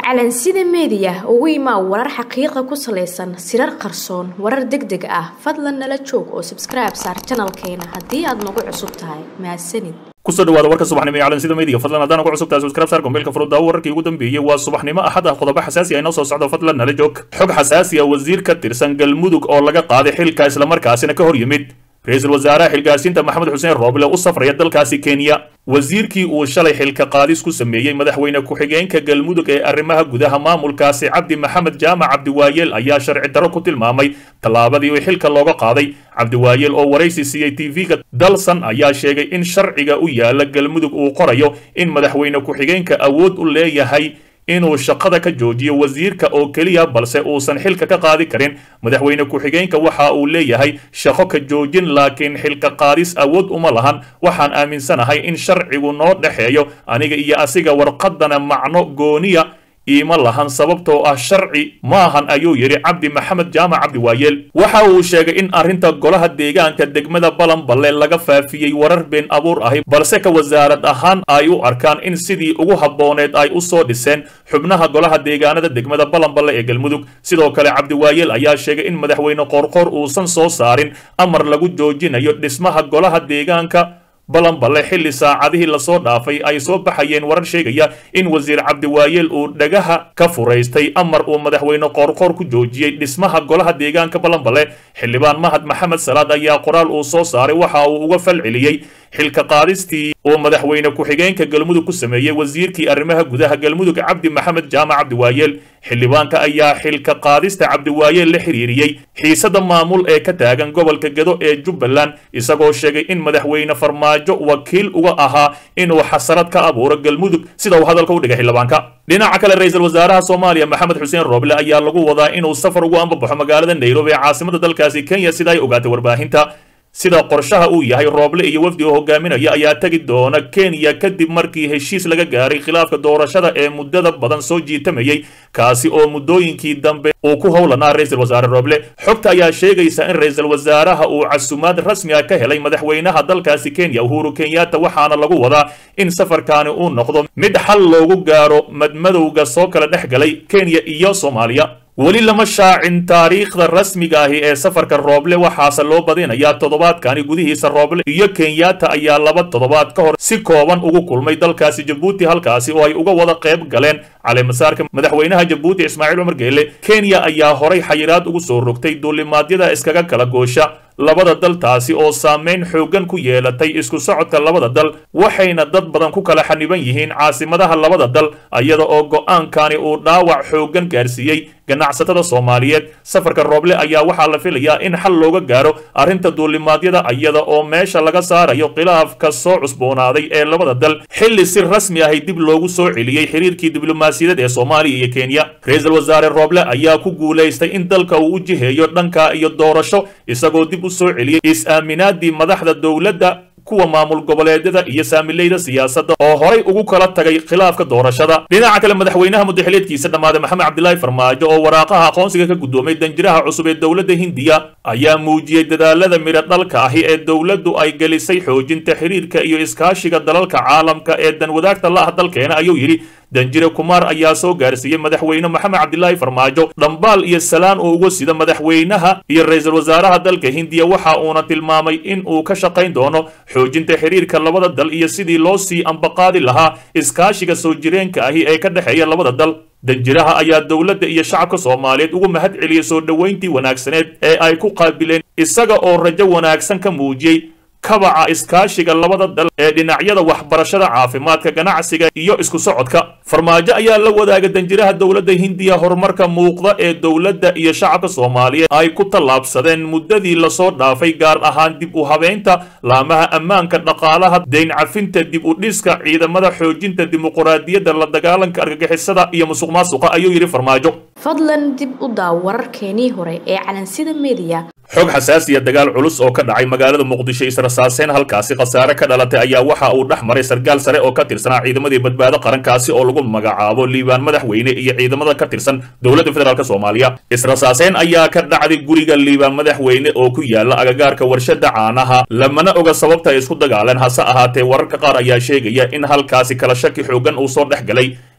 calansida meediya ugu imaa warar xaqiiqa ku salaysan sirar qarsoon warar deg deg ah fadlan nala joog oo sabskribe saar janalkeena haddii aad nagu cusub tahay mahadsanid kusoo dhawaada warka subaxnimo ee calansida meediga fadlan haddaan ku cusubtahay subscribe saar gombeelka furudaawo wararkii ugu dambeeyey waa subaxnimo axad ah qodobo xasaasi ah inoo soo socdo fadlan nala joog xog xasaasi ah wasiir ka tirsan galmudug oo laga qaaday xilka islamarkaasina ka hor yimid ra-iisul wasaaraha xilgaarsiinta maxamed xuseen rooble u safraya dalkaasi kenya wasiirkii uu shalay xilka qaadis ku sameeyey madaxweyne ku-xigeenka galmudug ee arrimaha gudaha maamulkaasi cabdi maxamed jaamac cabdiwaayeel ayaa sharci darro ku tilmaamay tallaabadii uu xilka looga qaaday cabdiwaayeel oo waraysi siiyey tv-ga dalsan ayaa sheegay in sharciga u yaala galmudug uu qorayo in madaxweyne ku-xigeenka awood u leeyahay inuu shaqada ka joojiyo wasiirka oo keliya balse uusan xilka ka qaadi karin madaxweyne ku-xigeenka waxa uu leeyahay shaqo ka joojin laakiin xilka qaadis awood uma lahan waxaan aaminsanahay in sharcigu noo dhexeeyo aniga iyo asiga warqadana macno gooniya iima lahan sababtoo ah sharci maahan ayuu yidhi cabdi maxamed jaamac cabdiwaayeel waxa uu sheegay in arrinta golaha deegaanka degmada balanballe laga faafiyey warar been abuur ahi balse ka wasaarad ahaan ay u arkaan in sidii ugu habbooneed ay u soo dhiseen xubnaha golaha deegaanada degmada balanballe ee galmudug sidoo kale cabdiwaayeel ayaa sheegay in madaxweyne qoorqoor uusan soo saarin amar lagu joojinayo dhismaha golaha deegaanka balanballe xilli saacadihii lasoo dhaafay ay soo baxayeen warar sheegaya in wasiir cabdiwaayeel uu dhagaha ka furaystay amar uu madaxweyne qoorqoor ku joojiyey dhismaha golaha deegaanka balanballe xildhibaan mahad maxamed salaad ayaa qoraal uu soo saaray waxa uu uga fal celiyey xilka qaadistii uu madaxweyne ku-xigeenka galmudug ku sameeyey wasiirkii arrimaha gudaha galmudug cabdi maxamed jaamac cabdiwaayeel xildhibaanka ayaa xilka qaadista cabdiwaayeel la xiriiriyey xiisada maamul ee ka taagan gobolka gedo ee jubbaland isagoo sheegay in madaxweyne farmaajo wakiil uga ahaa inuu xasarad ka abuuro galmudug sida uu hadalka u dhigay xildhibaanka dhinaca kale ra-iisul wasaaraha soomaaliya maxamed xuseen rooble ayaa lagu wadaa inuu safar ugu ambabaxo magaalada nairobi ee caasimada dalkaasi kenya sida ay ogaatay warbaahinta sida qorshaha uu yahay rooble iyo wafdi oo hogaaminaya ayaa tegi doona kenya kadib markii heshiis laga gaaray khilaafka doorashada ee muddada badan soo jiitamayey kaasi oo muddooyinkii dambe uu ku howlanaa ra-iisul wasaare rooble xogta ayaa sheegaysa in ra-iisul wasaaraha uu casumaad rasmi ah ka helay madaxweynaha dalkaasi kenya uhuru kenyatta waxaana lagu wadaa in safarkaani uu noqdo mid xal loogu gaaro madmadowga soo kala dhex galay kenya iyo soomaaliya weli lama shaacin taariikhda rasmiga ahi ee safarka rooble waxaase loo badinayaa toddobaadkani gudihiisa rooble iyo kenyatta ayaa laba toddobaad ka hor si kooban ugu kulmay dalkaasi jabuuti halkaasi oo ay uga wada qayb galeen caleemasaarka madaxweynaha jabuuti ismaaciil cumar geele kenya ayaa horay xayiraad ugu soo rogtay duulimaadyada iskaga kala goosha labada dal taasi oo saameyn xooggan ku yeelatay isku socodka labada dal waxayna dad badan ku kala xaniban yihiin caasimadaha labada dal iyada oo go'aankani uu dhaawac xooggan gaarsiiyey ganacsatada soomaaliyeed safarka rooble ayaa waxaa la filayaa in xal looga gaaro arrinta duulimaadyada iyada oo meesha laga saarayo khilaafka soo cusboonaaday ee labada dal xilli si rasmi ahay dib loogu soo celiyey xiriirkii diblomaasiyadeed ee soomaaliya iyo kenya ra-iisul wasaare rooble ayaa ku guulaystay in dalka uu u jiheeyo dhanka iyo doorasho isagoo dib u soo celiyey is-aaminaadii madaxda dowladda kuwa maamul goboleedyada iyo saamileyda siyaasadda oo horay ugu kala tagay khilaafka doorashada dhinaca kale madaxweynaha mudaxileedkiisa dhammaaday maxamed cabdilaahi farmaajo oo waraaqaha aqoonsiga ka guddoomay danjiraha cusub ee dowladda hindiya ayaa muujiyey dadaalada midho dhalka ahi ee dowladdu ay gelisay xoojinta xiriirka iyo iskaashiga dalalka caalamka ee danwadaagta la ah dalkeena ayuu yidhi danjire kumaar ayaa soo gaarsiiyey madaxweyne maxamed cabdilaahi farmaajo dhambaal iyo salaan uu uga sida madaxweynaha iyo ra-iisul wasaaraha dalka hindiya waxa uuna tilmaamay in uu ka shaqayn doono xoojinta xiriirka labada dal iyo sidii loo sii ambaqaadi lahaa iskaashiga soo jireenka ahi ee ka dhexeeya labada dal danjiraha ayaa dowladda iyo shacabka soomaaliyeed ugu mahad celiyey soo dhoweyntii wanaagsaneed ee ay ku qaabileen isaga oo rajo wanaagsan ka muujiyey kabaca iskaashiga labada dal ee dhinacyada waxbarashada caafimaadka ganacsiga iyo isku socodka farmaajo ayaa la wadaaga danjiraha dowladda hindiya horumarka muuqda ee dowladda iyo shacabka soomaaliyeed ay ku tallaabsadeen muddadii lasoo dhaafay gaar ahaan dib u habeynta laamaha ammaanka dhaqaalaha deyn cafinta dib u dhiska ciidamada xoojinta dimuquraadiyadda la dagaalanka argagixisada iyo musuq maasuqa ayuu yidhi farmaajo fadlan dib u daaw wararkeenii hore ee calansida meediya xog xasaasiya dagaal culus oo ka dhacay magaalada muqdisho israsaaseen halkaasi khasaare ka dhalatay ayaa waxa uu dhex maray sargaal sare oo ka tirsanaa ciidamadii badbaado qarankaasi oo lagu magacaabo liibaan madaxweyne iyo ciidamada ka tirsan dowladda federaalk soomaaliya israsaaseen ayaa ka dhacday guriga liibaan madaxweyne oo ku yaala agagaarka warshada caanaha lamana oga sababta ay isku dagaaleen hase ahaatee wararka qaar ayaa sheegaya in halkaasi kala shaki xoogan uu soo dhex galay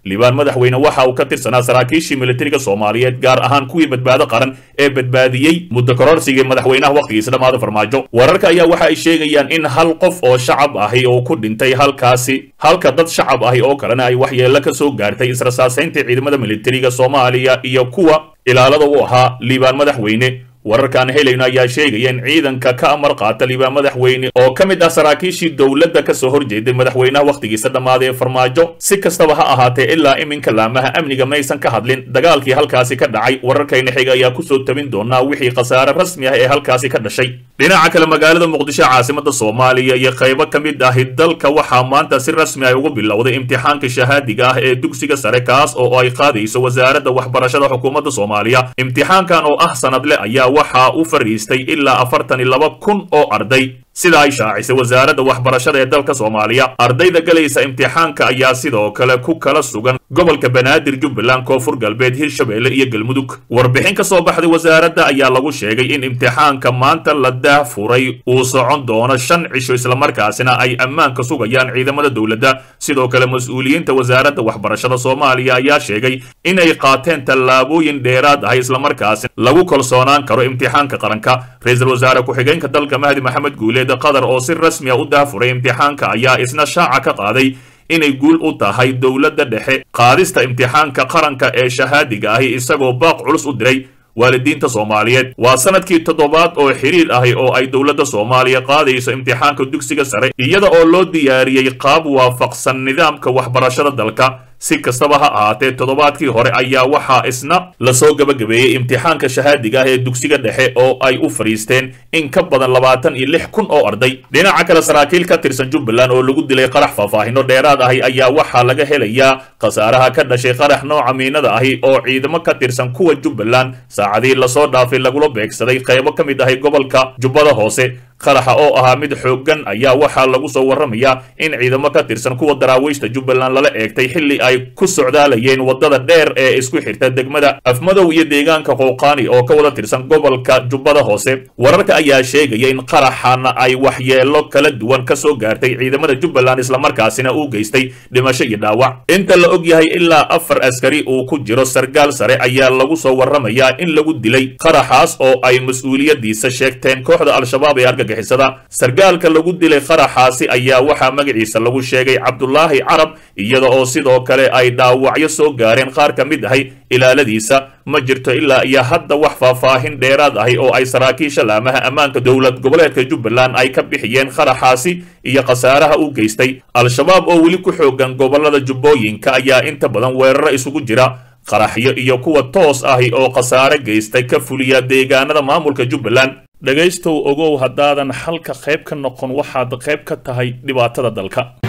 liibaan madaxweyne waxa uu ka tirsanaa saraakiishii militariga soomaaliyeed gaar ahaan kuwii badbaado qaran ee badbaadiyey muddo kororsigii madaxweynaha wakhtigiisa dhammaada farmaajo wararka ayaa waxa ay sheegayaan in hal qof oo shacab ahi oo ku dhintay halkaasi halka dad shacab ahi oo kalena ay waxyeello ka soo gaartay israsaasaynta ciidamada militariga soomaaliya iyo kuwa ilaalada u ahaa liibaan madaxweyne wararkaan helayno ayaa sheegaya in ciidanka ka amar qaata liibaan madaxweyne oo ka mid ah saraakiishii dowladda ka soo horjeeday madaxweynaha wakhtigiisa dhammaaday ee farmaajo si kastaba ha ahaatee ilaa iminka laamaha amniga maysan ka hadlin dagaalkii halkaasi ka dhacay wararkayna xiga ayaa kusoo tabin doonaa wixii khasaare rasmi ah ee halkaasi ka dhashay dhinaca kale magaalada muqdisho caasimada soomaaliya iyo qaybo ka mid ahi dalka waxaa maanta si rasmi ah ugu bilowday imtixaanka shahaadiga ah ee dugsiga sare kaas oo ay qaadayso wasaaradda waxbarashada xukuumadda soomaaliya imtixaankan oo ah sanadle ayaa waxaa u fariistay ilaa afartan iyo laba kun oo arday sida ay shaacisay wasaaradda waxbarashada ee dalka soomaaliya ardayda galaysa imtixaanka ayaa sidoo kale ku kala sugan gobolka banaadir jubbaland koonfur galbeed hirshabeelle iyo galmudug warbixin ka soo baxday wasaaradda ayaa lagu sheegay in imtixaanka maanta la daahfuray uu socon doono shan cisho islamarkaasina ay ammaanka sugayaan ciidamada dowladda sidoo kale mas-uuliyiinta wasaaradda waxbarashada soomaaliya ayaa sheegay inay qaateen tallaabooyin dheeraad ah islamarkaasi lagu kalsoonaan karo imtixaanka qaranka ra-iisul wasaare ku-xigeenka dalka mahdi maxamed guuleed qatar oo si rasmi a u daafuray imtixaanka ayaa isna shaaca ka qaaday inay guul u tahay dowladda dhexe qaadista imtixaanka qaranka ee shahaadiga ahi isagoo baaq culus u diray waalidiinta soomaaliyeed waa sanadkii toddobaad oo xiriir ahi oo ay dowladda soomaaliya qaadayso imtixaanka dugsiga sare iyada oo loo diyaariyey qaab waafaqsan nidaamka waxbarashada dalka si kastaba ha ahaatee toddobaadkii hore ayaa waxaa isna lasoo gabagabeeyey imtixaanka shahaadiga ah ee dugsiga dhexe oo ay u fadhiisteen in ka badan labaatan iyo lix kun oo arday dhinaca kale saraakiil ka tirsan jubbaland oo lagu dilay qarax faahfaahino dheeraad ahi ayaa waxaa laga helayaa khasaaraha ka dhashay qarax nooca miinada ahi oo ciidamo ka tirsan kuwa jubbaland saacadii lasoo dhaafay lagula beegsaday qaybo ka mid ahi gobolka jubbada hoose qaraxa oo ahaa mid xooggan ayaa waxaa lagu soo warramayaa in ciidamo ka tirsan kuwa daraawiishta jubbaland lala eegtay xilli ay ku socdaalayeen waddada dheer ee isku xirta degmada afmadow iyo deegaanka qowqaani oo ka wada tirsan gobolka jubbada hoose wararka ayaa sheegaya in qaraxana ay waxyeelo kala duwan ka soo gaartay ciidamada jubbaland islamarkaasina uu geystay dhimasho iyo dhaawac inta la og yahay ilaa afar askari uu ku jiro sargaal sare ayaa lagu soo warramayaa in lagu dilay qaraxaas oo ay mas-uuliyadiisa sheegteen kooxda al-shabaab ee argag sargaalka lagu dilay qaraxaasi ayaa waxaa magaciisa lagu sheegay cabdulaahi carab iyada oo sidoo kale ay dhaawacyo soo gaareen qaar ka mid ahay ilaaladiisa ma jirto ilaa iyo hadda wax faahfaahin dheeraad ahi oo ay saraakiisha laamaha ammaanka dowlad goboleedka jubbaland ay ka bixiyeen qaraxaasi iyo khasaaraha u geystay al-shabaab oo weli ku xoogan gobolada jubbooyinka ayaa inta badan weeraro isugu jira qaraxyo iyo kuwa toos ahi oo khasaare geystay ka fuliya deegaanada maamulka jubbaland dhegaystow ogow haddaadan xalka qayb ka noqon waxaad qayb ka tahay dhibaatada dalka